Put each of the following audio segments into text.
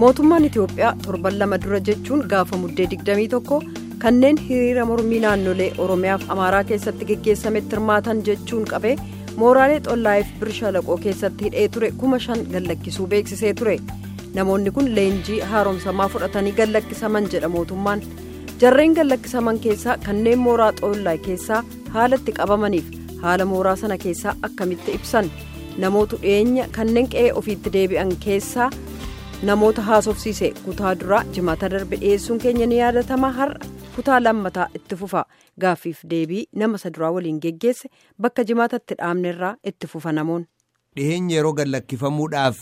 mootummaan itiyoophiyaa torban lama dura jechuun gaafa muddee 21 kanneen hiriira mormii naannolee oromiyaaf amaaraa keessatti geggeessametti hirmaatan jechuun qabee mooraalee xollaayeef birshalaqoo keessatti hidhee ture kuma shan gallakkisuu beeksisee ture namoonni kun leenjii haaromsamaa fudhatanii gallakkisaman jedha mootummaan jarreen gallakkisaman keessaa kanneen mooraa xollaay keessaa haala itti qabamaniif haala mooraa sana keessaa akkamitti ibsan namoota dhiyeenya kanneen qe'ee ofiitti deebi'an keessaa namoota haasofsiise kutaa duraa jimaata darbe dhiyeessuun keenya ni yaadatama har'a kutaa lammataa itti fufa gaaffiif deebii nama saduraa waliin geggeesse bakka jimaatatti dhaabnerraa itti fufa namoonni. dhiyeenya yeroo gallakkifamuudhaaf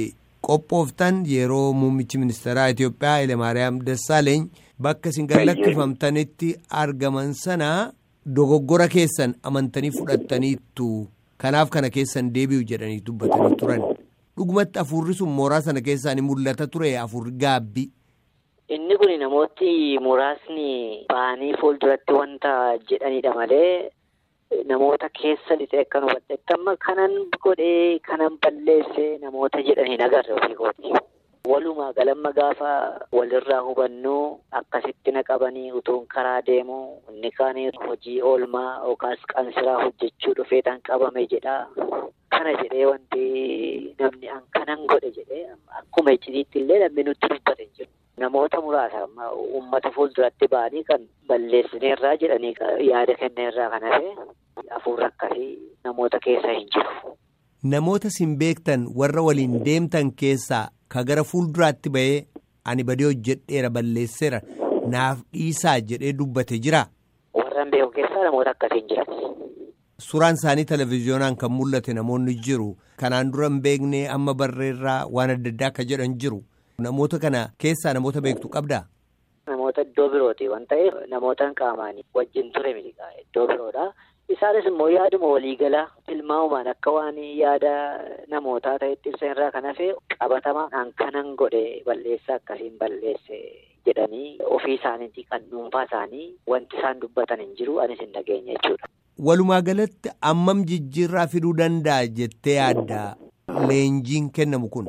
qophooftan yeroo muummichi ministeeraa itiyoophiyaa hayilemaariyaam dassaaleeny bakka isin gallakkifamtanitti argaman sana dogoggora keessan amantanii fudhattaniittu kanaaf kana keessan deebi'u jedhanii dubbatanii turan. dhugumatti afurri sun mooraa sana keessaa ni mul'ata ture afurri gaabbii. Inni kun namooti muraasni ba'anii fuulduratti wanta jedhanidha malee namoota keessa lixee kan hubadhetti amma kanan godhee kanan balleesse namoota jedhanii nagarre ofii kooti. Walumaa galamma gaafa walirraa hubannu akkasitti naqabanii utuun karaa deemu inni kaan hojii oolmaa yookaas qansiraa hojjechuu dhufeetan qabame jedha. Kana jedhee wanti namni an kanan godhe jedhee akkuma icciitiitti illee namni nutti dubbate jiru. Namoota muraasa uummata fuulduratti ba'anii kan balleessineerraa jedhanii yaada kenneerraa kan hafe hafuurri akkasii namoota keessa hin jiru. Namoota sin beektan warra waliin deemtan keessaa ka gara fuulduraatti ba'ee ani badii hojjedheera balleesseera naaf dhiisaa jedhee dubbate jira. Warra beeku keessaa namoota akkasiin jiran. Suuraan isaanii televezyiyoonaan kan mul'ate namoonni jiru kanaan dura hin beekne amma barreerraa waan adda addaa akka jedhan jiru namoota kana keessaa namoota beektu qabdaa. Namoota iddoo birooti waan ta'eef namoota qaamaanii wajjin ture miliqaa iddoo biroodha. Isaanis immoo yaaduma waliigalaa tilmaamumaan akka waan yaada namootaa ta'etti ibsa irraa kan hafe qabatamaan kanan godhe balleessaa akkasiin balleesse jedhanii ofii isaaniitii kan dhuunfaa isaanii wanti isaan dubbatan hin jiru anis hin dhageenye jechuudha. Walumaa galatti ammam jijjiirraa fiduu danda'a jettee yaadda leenjiin kennamu kun.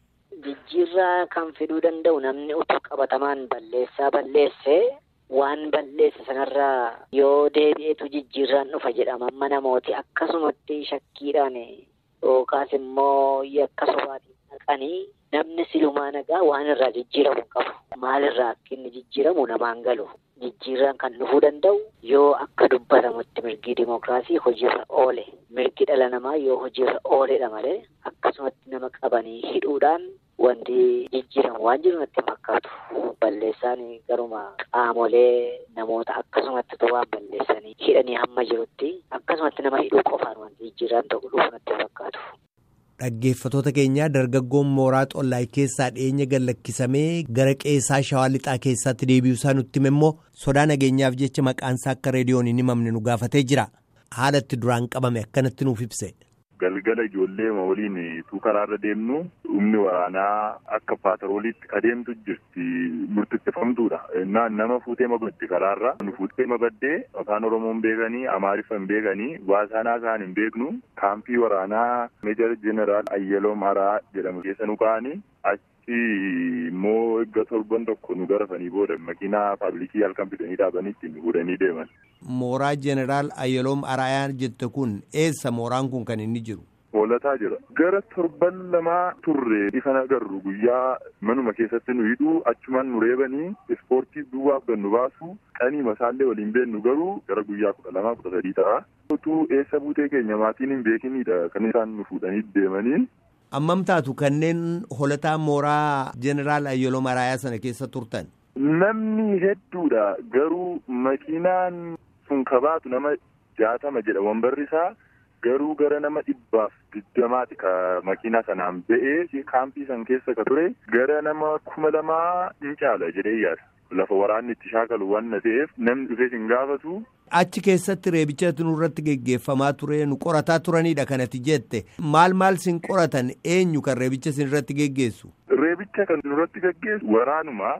Jijjiirraa kan fiduu danda'u namni utuu qabatamaan balleessaa balleesse waan balleesse sanarraa yoo deebi'eetu jijjiirraan dhufa jedhama amma namooti akkasumatti shakkiidhaan yookaas immoo yakka sobaatiin dhaqanii namni silumaa nagaa waan irraa jijjiiramu qabu. Maalirraa akka inni jijjiiramu namaan galu. Jijjiirraan kan dhufuu danda'u yoo akka dubbatamutti mirgi dimookiraasii hojiirra oole. Mirgi dhala namaa yoo hojiirra ooledha malee akkasumatti nama qabanii hidhuudhaan wanti jijjiiramu waan jiru natti fakkaatu. Balleessaan garuma qaamolee namoota akkasumatti waan balleessanii hidhanii hamma jirutti akkasumatti nama hidhuu qofaan wanti jijjiirraan tokko dhufu natti fakkaatu. Dhaggeeffatoota keenyaa dargaggoon mooraa xollaay keessaa dhiyeenya gallakkisamee gara qeessaa shawaa lixaa keessatti deebi'uusaa nutti hime immoo sodaa nageenyaaf jecha maqaansaa akka reediyoon hin himamne nu gaafatee jira. Haala itti duraan qabame akkanatti nuuf ibse. Galgala ijoollee waliin tuu karaarra deemnu humni waraanaa akka paatarooliitti adeemtu jirti murteeffamtuudha. Nama fuutee mabadde karaarra nu fuutee mabaddee afaan Oromoon beekanii Amaariffa hin beekanii waasaanaa isaan hin beeknu kaampii waraanaa meejar jeneraal Ayyaloo Maraa jedhamu keessa nu ka'anii achi immoo eegga torban tokko nu garafanii booda makiinaa paabliikii halkan bitanii dhaabanitti nu fuudhanii deeman. Mooraa jeneraal Ayyaloom Araayaa jette kun eessa mooraan kun kan inni jiru? Hoolataa jira. Gara torban lamaa turre ifan agarru guyyaa manuma keessatti nu hidhuu achumaan nu reebanii ispoortii duwwaaf nu baasu qanii masaallee waliin beennu garuu gara guyyaa kudha lamaa kudha sadii ta'a. Utuu eessa buutee keenya maatiin hin beekinidha kan isaan nu fuudhanii deemanii. Ammam taatu kanneen hoolataa mooraa jeneraal Ayyaloom Araayaa sana keessa turtan? Namni hedduudha garuu makiinaan sun kabaatu nama jaatama jedha wambarri isaa. Garuu gara nama dhibbaaf digdamaati ka makiinaa sanaan ba'ee kaampii san keessa ka ture gara nama kuma lamaa hin caala jedhee yaada. Lafa waraanni itti shaakalu waan ta'eef namni dhufee hin gaafatu. Achi keessatti reebicha nurratti geggeeffamaa ture nu qorataa turanidha kanatti jette maal maal sin qoratan eenyu kan reebicha sin irratti geggeessu. Reebicha kan nurratti geggeessu waraanuma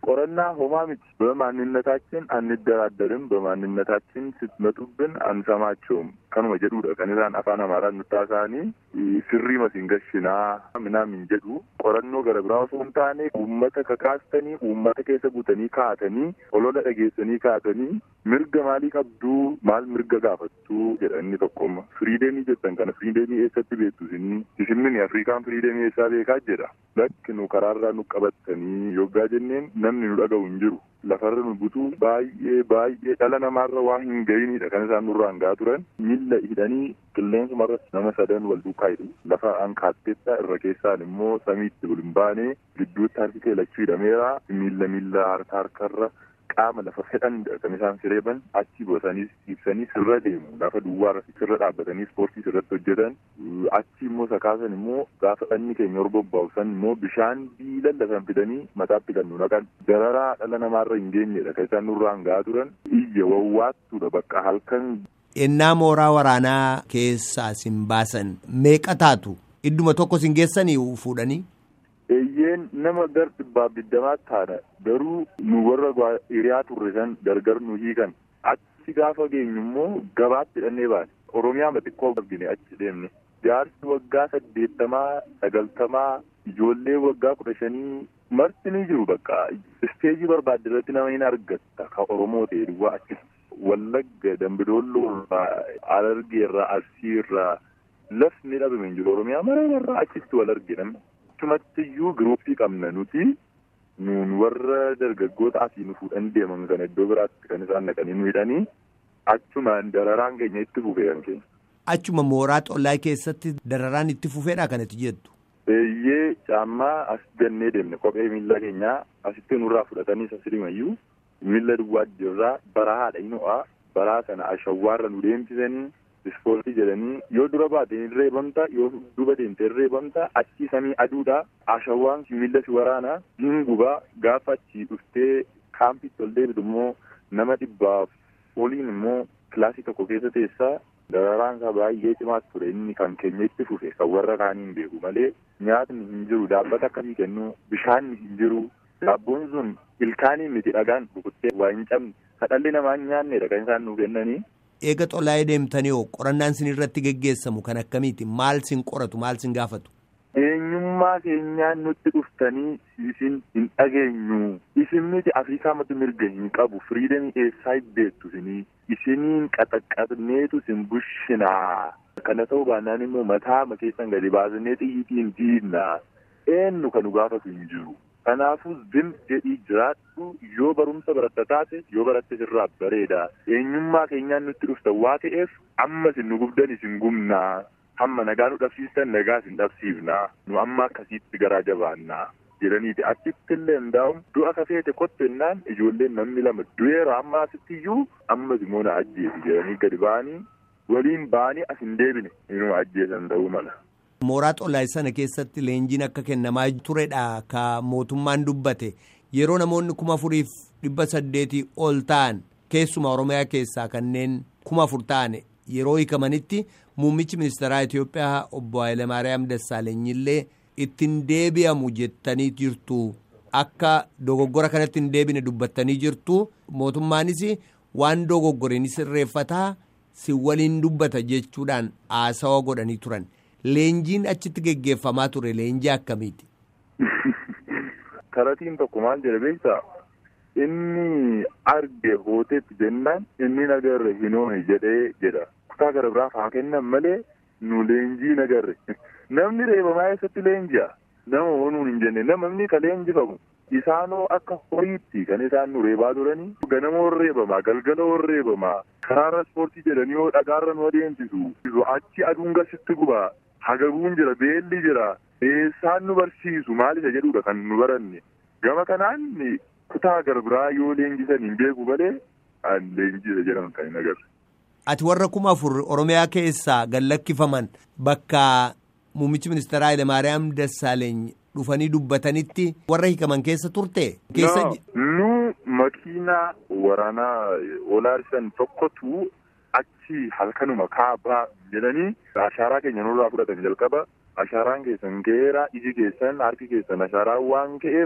ቆረና homaa miti በማንነታችን አንደራደርም በማንነታችን ስትመጡብን አንሰማቸውም kanuma jedhudha kan isaan afaan amaaraan nutti haasa'anii sirrii masiin gashinaa minaamin jedhu qorannoo gara biraa osoo hin taane uummata kakaastanii uummata keessa guutanii kaa'atanii olola dhageessanii kaa'atanii mirga maalii qabduu maal mirga gaafattuu jedha inni tokkomma firiideemii jettan kana firiideemii eessatti beektu isinii isinni afrikaan firiideemii eessaa beekaa jedha lakki nu karaarraa nu qabattanii yoggaa jenneen namni nu dhaga'u hin jiru lafarra nu butuu baay'ee baay'ee dhala namaarra waa hin ga'inidha kan isaan nurraan ga'aa turan miilla hidhanii qilleensumarra nama sadan wal duukaa hidhu lafa ankaatteetta irra keessaan immoo samiitti ol hin baane gidduutti harki kee lachuu hidhameera miilla miilla harka harkarra qaama lafa fedhanidha kan isaan sireeban achi bu'atanii ibsanii sirra deemu lafa duwwaarra sirra dhaabbatanii ispoortii sirratti hojjetan achi immoo sakaasan immoo gaafa dhanni keenya horbobba'u san immoo bishaan biilan lafan fidanii mataatti kan nu naqan dararaa dhala namaarra hin geenyedha kan isaan nurraan ga'aa turan iyya wawwaattuudha bakka halkan Ennaa mooraa waraanaa keessaa sin baasan meeqa taatu idduma tokko sin geessanii fuudhanii. Eeyyeen nama gar dhibbaaf digdamaatti taana garuu nu warra hiriyaa turre san gargar nu hiikan achi gaafa geenyu immoo gabaatti hidhannee baane oromiyaa xiqqoo argine achi deemne jaarsi waggaa saddeettamaa sagaltamaa ijoollee waggaa kudha shanii marti ni jiru bakka isteejii barbaadde irratti nama hin argatta ka oromoo ta'e duwwaa achi wallagga dambidoolloo irraa alargee irraa arsii irraa lafni dhabame hin jiru oromiyaa mara irraa achitti wal arge namni. achumatti iyyuu giruuppii qabna nuti nuun warra dargaggoota asii nu fuudhan deeman kana iddoo biraatti kan isaan naqanii nu hidhanii achumaan dararaan keenya itti fufee kan keenya. Achuma mooraa xollaa keessatti dararaan itti fufeedha kanatti jettu. Eeyyee caammaa as gannee deemne kophee miilla keenyaa asitti nurraa fudhatanii sasirimayyuu miilla duwwaa jirraa baraa haadha hin ho'aa baraa sana ashawwaarra nu deemsisanii ispoortii jedhanii yoo dura baate hin reebamta yoo duuba deemte hin reebamta achi samii aduudha ashawwaan miilla si waraana hin gubaa gaafa achi dhuftee kaampitti ol deebitu immoo nama dhibbaaf oliin immoo kilaasii tokko keessa teessaa dararaan isaa baay'ee cimaa ture inni kan keenya itti fufe kan warra kaanii hin beeku malee nyaatni hin jiru daabbata akkasii kennu bishaanni hin jiru daabboon sun ilkaanii miti dhagaan rukuttee waa hin cabne kadhalli namaa hin nyaannedha kan isaan nuuf kennanii. Eega xolaa'ee deemtanii hoo qorannaan sin irratti geggeessamu kan akkamiiti maal sin qoratu maal sin gaafatu. Eenyummaa keenyaan nutti dhuftanii isin hin dhageenyu isin miti Afrikaa matu mirga hin qabu firiidamii eessaa beektu isinii isiniin qaxaqqabneetu isin bushinaa kana ta'uu baannaan immoo mataa keessan gadi baasnee xiyyitiin diinna eenyu kan nu gaafatu hin jiru. Kanaafuu zim jedhii jiraadhu yoo barumsa baratta taate yoo baratte sirraa bareeda eenyummaa keenyaan nutti dhufta waa ta'eef amma isin nu gubdan isin gumnaa hamma nagaa nu dhabsiistan nagaa isin dhabsiifnaa nu amma akkasiitti garaa jabaannaa jedhaniiti achitti illee hundaa'uun du'a kafeete kottennaan ijoolleen namni lama du'eera amma asitti iyyuu ammas immoo na ajjeesi jedhanii gadi ba'anii waliin ba'anii as hin deebine inuu ajjeesan ta'uu mala. Mooraa xolaa'ee sana keessatti leenjiin akka kennamaa turedha ka mootummaan dubbate yeroo namoonni kuma afuriif dhibba saddeetii ol ta'an keessumaa Oromiyaa keessaa kanneen kuma afur ta'an yeroo hiikamanitti muummichi ministeeraa Itoophiyaa obbo Hayilamaariyaam Dassaaleenyillee ittiin deebi'amu jettanii jirtu akka dogoggora kanatti hin deebine dubbattanii jirtu mootummaanis waan dogoggoreen sirreeffataa si waliin dubbata jechuudhaan haasawa godhanii turan. Leenjiin achitti geggeeffamaa ture leenjii akkamiiti? Karatiin tokko maal jedhe beektaa? Inni arge hooteetti jennaan inni nagarre hin oone jedhee jedha. Kutaa gara biraaf haa kennan malee nu leenjii nagarre. Namni reebamaa eessatti leenji'a? Nama oonuun hin jenne namni ka leenjifamu. Isaanoo akka horiitti kan isaan nu reebaa turanii ganama reebamaa galgala reebamaa karaarra ispoortii jedhanii yoo dhagaarra nu adeemsisu achi aduun gasitti gubaa hagabuun jira beelli jira eessaan nu barsiisu maal isa jedhudha kan nu baranne gama kanaan kutaa gara biraa yoo leenjisan hin beeku malee an leenjisa jedhaman kan hin agarre. Ati warra kuma afur Oromiyaa keessaa gallakkifaman bakka muummichi ministeeraa Hayilamaariyaam Dassaaleeny dhufanii dubbatanitti warra hiikaman keessa turte. Nu makiinaa waraanaa olaarisan tokkotu achi halkanuma kaabaa jedhanii ashaaraa keenya nurraa fudhatan jalqaba ashaaraan keessan geeraa iji keessan harki keessan ashaaraa waan ka'eef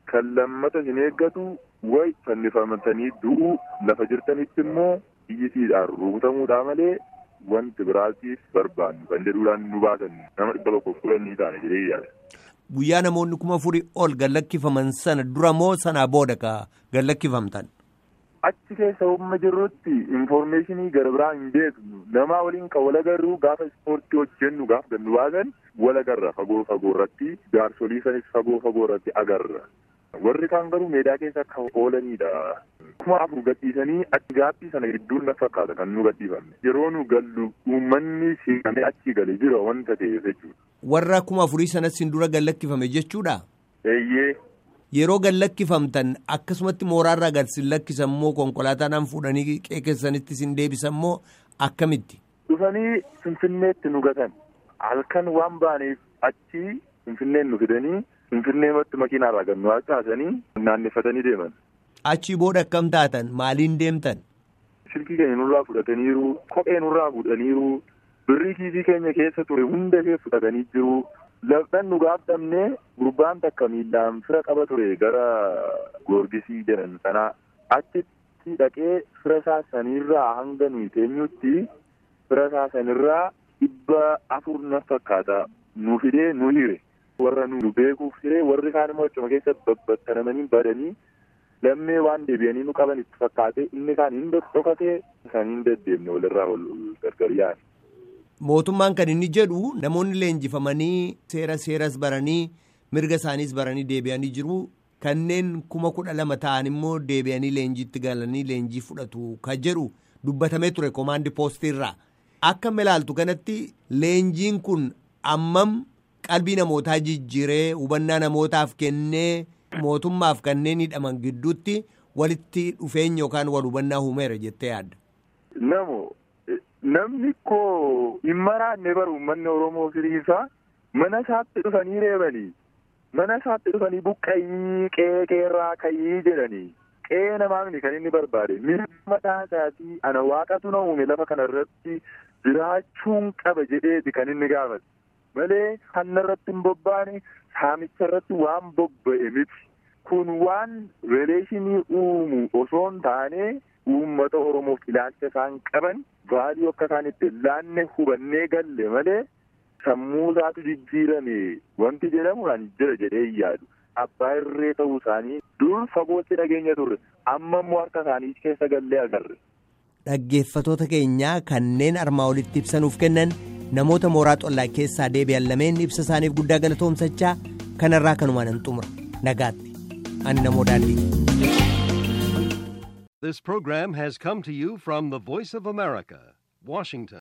kan lammata hin eeggatu way fannifamatanii du'uu lafa jirtanitti immoo iyyisiidhaan rukutamuudhaa malee wanti biraatiif barbaannu kan jedhuudhaan nu baasan nama dhibba tokko kudhanii taane jedhee yaada. Guyyaa namoonni kuma afurii ol gallakkifaman sana dura moo sanaa booda ka gallakkifamtan? Achi keessa humna jirrutti infoormeeshinii gara biraa hin beeknu namaa waliin kan wal agarru gaafa ispoortii hojjennu gaafa gannu baasan wal agarra fagoo fagoo irratti jaarsolii sanis fagoo fagoo irratti agarra. Warri kaan garuu meedaa keessa akka oolanidha. Kuma afur gadhiisanii achi gaaffii sana gidduun na fakkaata kan nu gadhiifamne. Yeroo nu gallu uummanni siqamee achi galee jira wanta ta'eef jechuudha. Warra kuma afurii sanas sin dura gallakkifame jechuudha? Eeyyee. Yeroo gallakkifamtan akkasumatti mooraarraa gad sin lakkisan moo konkolaataadhaan fuudhanii qeeqessanitti sin deebisan moo akkamitti? Dhufanii Finfinneetti nu gatan. Halkan waan baaneef achi Finfinneen nu fidanii Finfinneematti makiinaarraa gad nu haasa'anii naannefatanii deeman. Achi booda akkam taatan maaliin deemtan? Silkii keenya nurraa fudhataniiru, kophee nurraa fuudhaniiru, birrii kiisii keenya keessa ture hunda ishee fudhatanii jiru. Laftan nu gaaftamne gurbaan takka miillaan fira qaba ture gara goorgisii jedhan sanaa achitti dhaqee fira isaa sanirraa hanga nuyi teenyutti fira isaa sanirraa dhibba afur na fakkaata nu fidee nu hire warra nu beekuuf hire warri kaan immoo achuma keessatti babbattanamanii badanii lammee waan deebi'anii nu qaban itti fakkaate inni kaan hin dhokatee isaan hin deddeemne walirraa ol gargar yaa'an. Mootummaan kan inni jedhu namoonni leenjifamanii seera seeras baranii mirga isaaniis baranii deebi'anii jiru. Kanneen kuma kudha lama ta'an immoo deebi'anii leenjiitti galanii leenjii fudhatu kan jedhu dubbatamee ture koomaandi poostiirraa. Akka ilaaltu kanatti leenjiin kun ammam qalbii namootaa jijjiiree hubannaa namootaaf kennee mootummaaf kanneen hidhaman gidduutti walitti dhufeenya yookaan wal hubannaa uumeera jettee yaadda. Namo namni koo hin maraanne baru uummanni Oromoo firiisaa mana isaatti dhufanii reebanii mana isaatti dhufanii buqqayii qe'ee qeerraa kayii jedhanii qe'ee namaafni kan inni barbaade mirga mataa isaatii ana waaqatu na uume lafa kana irratti jiraachuun qaba jedheeti kan inni gaafate malee hanna irratti hin bobbaane saamicha irratti waan bobba'e miti kun waan reeleeshinii uumu osoo hin taane uummata Oromoof ilaalcha isaan qaban baadii akka isaan itti laanne hubannee galle malee sammuu isaatu jijjiirame wanti jedhamu an jira jedhee yaadu abbaa irree ta'uu isaanii dur fagootti dhageenya turre amma immoo harka isaanii keessa gallee agarre. Dhaggeeffatoota keenyaa kanneen armaa olitti ibsanuuf kennan namoota mooraa xollaa keessaa deebi'an lameen ibsa isaaniif guddaa galatoomsachaa kanarraa kanumaan hin xumura nagaatti ani namoo daandii. This program has come to you from the Voice of America, Washington.